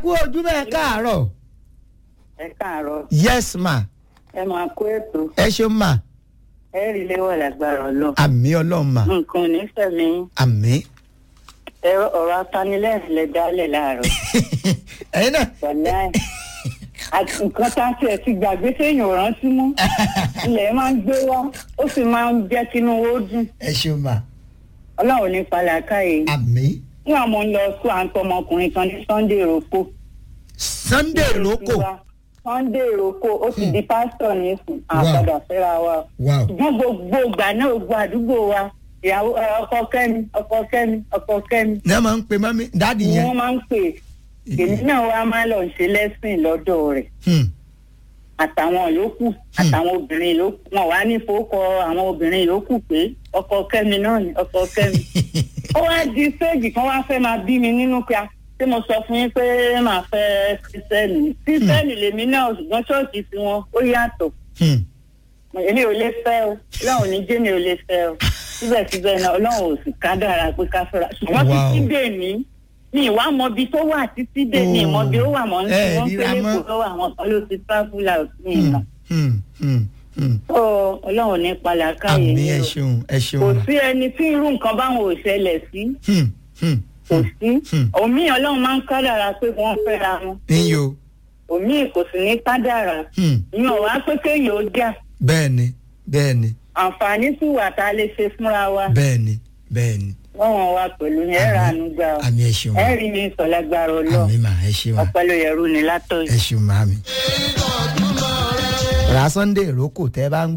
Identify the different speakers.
Speaker 1: kú ojúmọ́ ẹ káàárọ̀
Speaker 2: ẹ káàárọ̀
Speaker 1: yes ma
Speaker 2: ẹ máa kó ètò
Speaker 1: ẹ ṣeun ma
Speaker 2: ẹ rí léwọ lágbára Ọlọ́run
Speaker 1: àmì ọlọ́run ma
Speaker 2: nǹkan onífẹ̀mí
Speaker 1: àmì
Speaker 2: ẹ ọ̀rọ̀ apanilẹ́rìn lẹ dálẹ̀ láàárọ̀
Speaker 1: ẹ̀yin náà
Speaker 2: wàlá ẹ àti nǹkan tá a tiẹ̀ ti gbàgbé téèyàn ò rántí mú ilẹ̀ máa ń gbé wá ó sì máa ń jẹ́ kínú ó dùn
Speaker 1: ẹ ṣeun ma
Speaker 2: Ọlọ́run ní pàlàkàyè
Speaker 1: àmì
Speaker 2: nígbà mo ń lọ sún àǹtọ ọmọkùnrin kan ní Sunday Roko
Speaker 1: sunday lóko
Speaker 2: Sunday Roko ó ti di pásítọ̀ nísìn àpàdà fẹ́ra wa
Speaker 1: wow
Speaker 2: ṣùgbọ́n gbogbo ìgbà náà gbogbo àdúgbò wa ìyàwó ẹ, ọkọ kẹ́mi ọkọ kẹ́mi ọkọ kẹ́mi
Speaker 1: ní ẹ máa ń pe mami dáàdì
Speaker 2: ni
Speaker 1: yẹn
Speaker 2: wọ́n máa ń pè èmi náà wá máa lọ ṣe lẹ́sìn lọ́dọ̀ rẹ̀
Speaker 1: Hmm.
Speaker 2: àtàwọn yòókù àtàwọn obìnrin yòókù wọn wá ní fowókọ àwọn obìnrin yòókù pé ọkọ kẹ́mi náà ni ọkọ kẹ́mi ó wá di séèjì kan wá fẹ́ máa bí mi nínú pé a tí mo sọ fún yín pé màá fẹ́ kírísítẹ́nì kírísítẹ́nì lèmi náà ṣùgbọ́n ṣọ́ọ̀ṣì tiwọn ó yàtọ̀
Speaker 1: Hmm.
Speaker 2: èmi ò lè fẹ́ o ọlọ́run ní jẹ́ mi ò lè fẹ́ o síbẹ̀síbẹ̀ náà ọlọ́run ò sì ká dára pé ká fẹ́ra ṣùgbọ́n
Speaker 1: Wow.
Speaker 2: títí dè ní mi ìwà mọ ibi tó wà títí dè ní ìmọ̀ bí ó wà mọ́ ní
Speaker 1: Ẹ
Speaker 2: wọ́n pé
Speaker 1: ríra mọ́.
Speaker 2: lẹ́kọ̀ọ́ lọ́wọ́ àwọn kan ló ti travel out ní ìmọ̀
Speaker 1: Hmm. Hmm. Hmm.
Speaker 2: tó ọlọ́run ní palàkáyé
Speaker 1: àmì
Speaker 2: ni
Speaker 1: ẹ
Speaker 2: o
Speaker 1: ṣeun ẹ
Speaker 2: kò
Speaker 1: ṣeun ma
Speaker 2: sí ẹni tí irú nǹkan báwọn ò ṣẹlẹ̀ sí
Speaker 1: Hmm. Hmm.
Speaker 2: kò sí
Speaker 1: Hmm.
Speaker 2: òmí ọlọ́run máa ń kádàrà pé wọ́n fẹ́ra wọn
Speaker 1: níyo
Speaker 2: òmí kò sì ní kádàrà
Speaker 1: Hmm.
Speaker 2: ìyẹn ò wá pé kéèyàn ó jà
Speaker 1: bẹ́ẹ̀ ni bẹ́ẹ̀ ni
Speaker 2: àǹfààní sì wà tá a lè ṣe fúnra wa
Speaker 1: bẹ́ẹ̀ ni bẹ́ẹ̀ ni
Speaker 2: wọ́n wọn wá pẹ̀lú yẹn ẹ̀rọ àánú gbà ọ́
Speaker 1: àmì ẹ ṣeun ma
Speaker 2: ẹ rí mi sọ̀lágbára ọlọ́
Speaker 1: àmì ma ẹ ṣeun ma
Speaker 2: ọpẹ́ ló yẹrù ni látọ̀
Speaker 1: ẹ ṣeun ma mi. ra sunday ìrókò tẹ́ bá ń